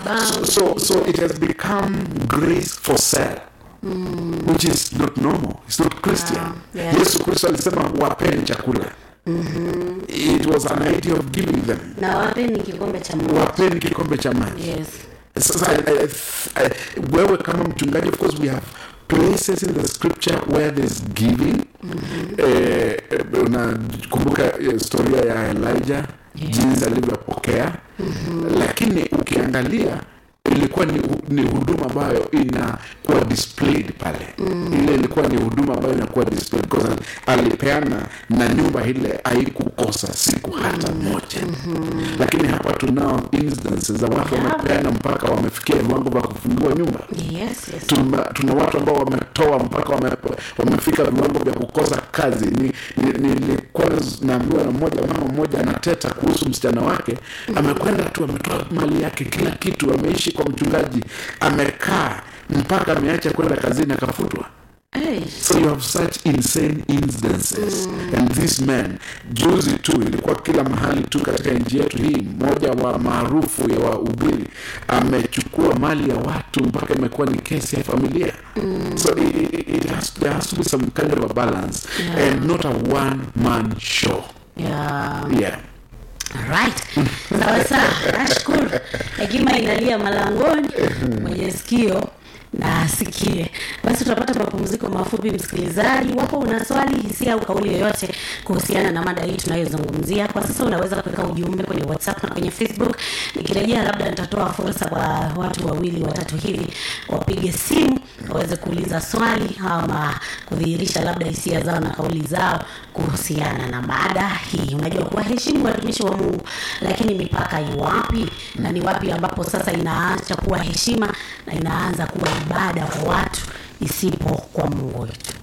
abound. so so it has become grace for sale which is not normal it's not christian Yeah, yeah. yesu kristo alisema wapeni chakula it was an idea of giving them na wapeni kikombe cha Mungu. wapeni kikombe cha maji Yes. sasa I, I, I, wewe kama mchungaji of course we have places in the scripture where there's giving eh, unakumbuka eh, historia ya elijah jinsi alivyopokea lakini ukiangalia ilikuwa ni, ni huduma ambayo inakuwa displayed pale ile ilikuwa ni huduma ambayo inakuwa displayed because alipeana na nyumba ile haikukosa siku hata moja lakini hapa tunao instances za watu wamepeana mpaka wamefikia viwango vya kufungua nyumba Yes, yes. tuna, tuna watu ambao wametoa mpaka wame, wamefika viwango vya kukosa kazi Ni- ni- nilikuwa naambiwa na mmoja mama mmoja anateta kuhusu msichana wake amekwenda tu ametoa mali yake kila kitu ameishi kwa mchungaji amekaa mpaka ameacha kwenda kazini akafutwa Hey. so you have such insane instances and this man juzi tu ilikuwa kila mahali tu katika nchi yetu hii mmoja wa maarufu ya wahubiri amechukua mali ya watu mpaka imekuwa ni kesi ya familia so it, it, it has, there has to be some kind of a balance and not a one man show Yeah. yeah Right. Sawa sawa. Nashukuru. Hekima inalia malangoni. Mwenye sikio na asikie. Basi tutapata mapumziko mafupi, msikilizaji. Wapo una swali, hisia au kauli yoyote kuhusiana na mada hii tunayozungumzia kwa sasa, unaweza kuweka ujumbe kwenye WhatsApp na kwenye Facebook. Nikirejea, labda nitatoa fursa kwa watu wawili watatu hivi wapige simu waweze kuuliza swali ama kudhihirisha labda hisia zao na kauli zao kuhusiana na mada hii. Unajua, kuwaheshimu watumishi wa Mungu, lakini mipaka iwapi na ni wapi ambapo sasa inaacha kuwa heshima na inaanza kuwa ibada kwa watu isipo kwa Mungu wetu.